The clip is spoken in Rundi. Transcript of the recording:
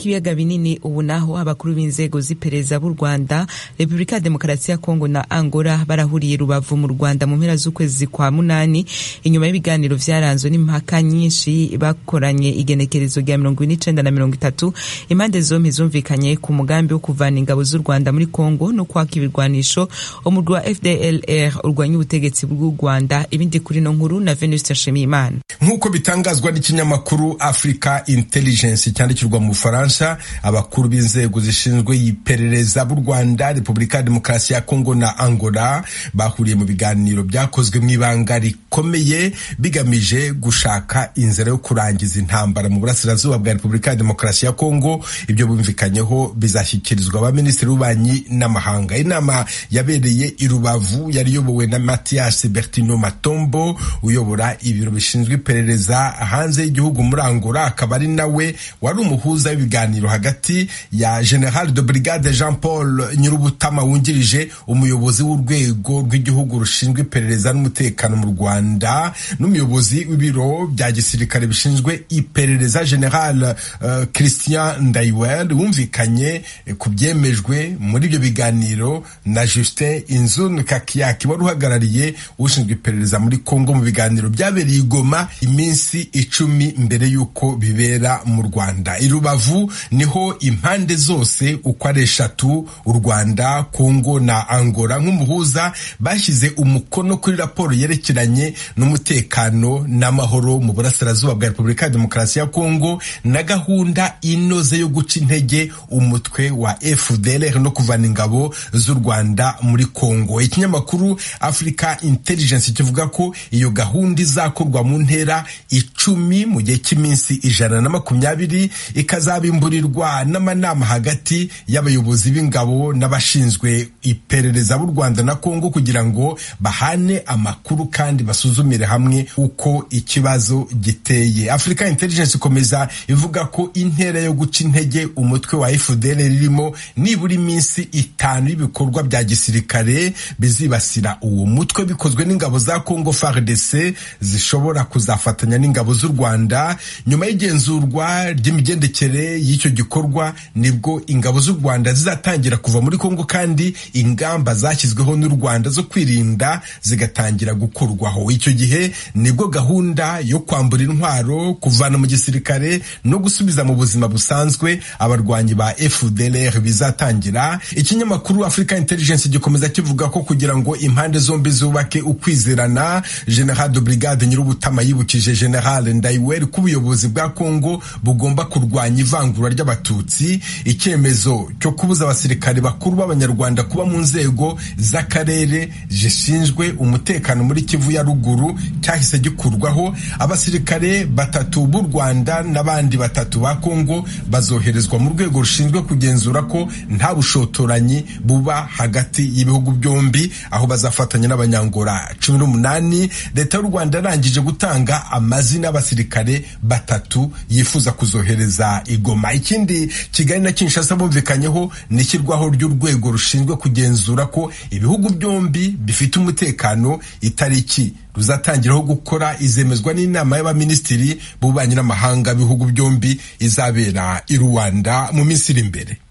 k'ibiyaga binini ubu naho abakuru b'inzego z'iperereza b'u rwanda repubulika ya demokarasi ya kongo na angola barahuriye rubavu mu rwanda mu mpera z'ukwezi kwa munani inyuma y'ibiganiro vyaranzwe n'impaka nyinshi bakoranye igenekerezo rya mirongo ine n'icenda na mirongo itatu impande zompi zumvikanye ku mugambi wo kuvana ingabo z'u rwanda muri kongo no kwaka ibirwanisho umurwi wa fdlr urwanya ubutegetsi bw'u rwanda ibindi kuri no nkuru na venuste nshimiyimana nk'uko bitangazwa n'ikinyamakuru africa intelligence cyandikirwa mu bufaransa abakuru b'inzego zishinzwe iperereza b'u rwanda repubulika ya demokarasi ya kongo na angola bahuriye mu biganiro byakozwe mu ibanga rikomeye bigamije gushaka inzira yo kurangiza intambara mu burasirazuba bwa repubulika ya demokarasi ya kongo ibyo bumvikanyeho bizashyikirizwa abaminisitiri b'ububanyi n'amahanga inama yabereye i rubavu yari iyobowe na mathias bertino matombo uyobora ibiro bishinzwe iperereza hanze y'igihugu muri angola akaba ari nawe wari umuhuza w'ibiganiro hagati ya general de brigade jean paul nyirubutama wungirije umuyobozi w'urwego rw'igihugu rushinzwe iperereza n'umutekano mu rwanda n'umuyobozi w'ibiro bya gisirikare bishinzwe iperereza general uh, christian ndaiwel wumvikanye ku byemejwe muri ibyo biganiro na justin inzun kakiyaki wari uhagarariye ushinzwe iperereza muri congo mu biganiro byabereye i goma iminsi icumi mbere y'uko bibera mu rwanda i rubavu niho impande zose uko ari eshatu u rwanda kongo na angola nk'umuhuza bashyize umukono kuri raporo yerekeranye n'umutekano n'amahoro mu burasirazuba bwa repubulika ya demokarasi ya kongo na gahunda inoze yo guca intege umutwe wa fdlr no kuvana ingabo z'u rwanda muri kongo ikinyamakuru africa intelligence kivuga ko iyo gahunda izakorwa mu ntera icumi mu gihe cy'iminsi ijana na makumyabiri ikazabimburirwa n'amanama hagati y'abayobozi b'ingabo n'abashinzwe iperereza b'u rwanda na kongo kugira ngo bahane amakuru kandi basuzumire hamwe uko ikibazo giteye africa intelligence ikomeza ivuga ko intera yo guca intege umutwe wa fdl ririmo nibura iminsi itanu y'ibikorwa bya gisirikare bizibasira uwo mutwe bikozwe n'ingabo za congo fardc zishobora kuzafatanya n'ingabo z'u rwanda nyuma y'igenzurwa ry'imigendekere y'icyo gikorwa nibwo ingabo z'u rwanda zizatangira kuva muri congo kandi ingamba zashyizweho n'u rwanda zo kwirinda zigatangira gukurwaho icyo gihe nibwo gahunda yo kwambura intwaro kuvana mu gisirikare no gusubiza mu buzima busanzwe abarwanyi ba fdlr bizatangira ikinyamakuru africa intelligence gikomeza kivuga ko kugira ngo impande zombi zubake ukwizerana general de brigade nyirubutama yibukije general ndaiweri ko ubuyobozi bwa congo bugomba kurwanya ivangura ry'abatutsi icyemezo cyo kubuza abasirikare bakuru b'abanyarwanda kuba mu nzego z'akarere zishinzwe umutekano muri kivu ya ruguru cyahise gikurwaho abasirikare batatu b'u rwanda n'abandi batatu ba kongo bazoherezwa mu rwego rushinzwe kugenzura ko nta bushotoranyi buba hagati y'ibihugu byombi aho bazafatanya n'abanyangora cumi n'umunani leta y'u rwanda yarangije gutanga amazina y'abasirikare batatu yifuza kuzohereza igoma ikindi kigali na kinshasa bumvikanyeho ni ishyirwaho ry'urwego rushinzwe kugenzura ko ibihugu byombi bifite umutekano itariki ruzatangiraho gukora izemezwa n'inama y'abaminisitiri b'ububanyi n'amahanga b'ibihugu byombi izabera i rwanda mu minsi iri imbere